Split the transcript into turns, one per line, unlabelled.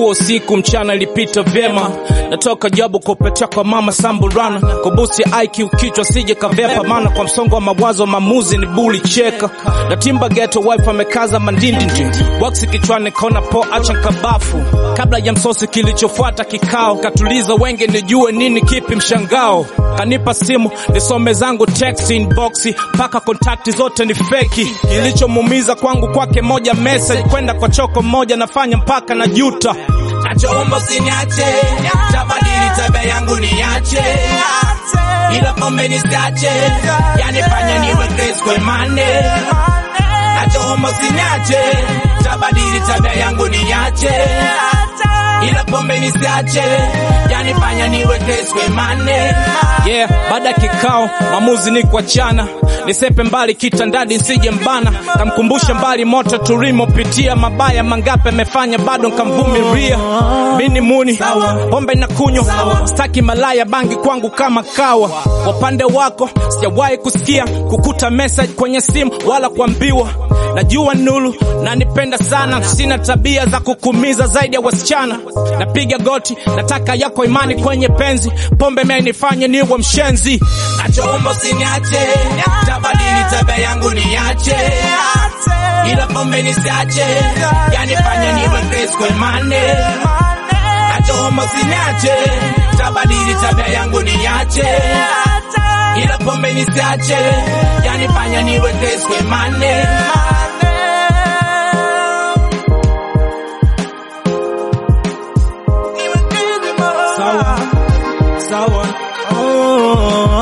ilikuwa usiku, mchana ilipita vyema. Natoka jabu kupetea kwa mama Samburana, kubusi IQ kichwa sije kavepa, maana kwa msongo wa mawazo mamuzi ni buli cheka. Na timba ghetto wife amekaza mandindindi, boksi kichwani kona po acha kabafu. Kabla ya msosi kilichofuata kikao, katuliza wenge nijue nini kipi mshangao. Kanipa simu nisome zangu text inbox, mpaka kontakti zote ni feki. Kilichomuumiza kwangu kwake moja message, kwenda kwa choko moja nafanya mpaka na juta.
Nachoomba usiniache, tabadili tabia yangu niache, ila pombe nisiache, yanifanya niwe Grace Kwemane. Nachoomba usiniache, tabadili tabia yangu niache, ila pombe nisiache, yanifanya niwe Grace Kwemane.
Yeah, baada ya kikao maamuzi ni kuachana, nisepe mbali kitandani nsije mbana, kamkumbusha mbali moto tulimopitia, mabaya mangape amefanya bado nkamvumilia. Mini muni pombe na kunywa, staki malaya bangi kwangu kama kawa. Kwa upande wako sijawahi kusikia kukuta message kwenye simu wala kuambiwa Najua nulu na nipenda sana, sina tabia za kukumiza zaidi ya wasichana. Napiga goti, nataka yako imani kwenye penzi, pombe mea nifanye niwe mshenzi.
Nachoomba usiniache, tabadili tabia yangu niache, ila pombe nisiache, yanifanya niwe Grace Kwemane. Nachoomba usiniache, tabadili tabia yangu niache, ila pombe nisiache, yanifanya niwe Grace Kwemane.
Sawa, sawa. Oh.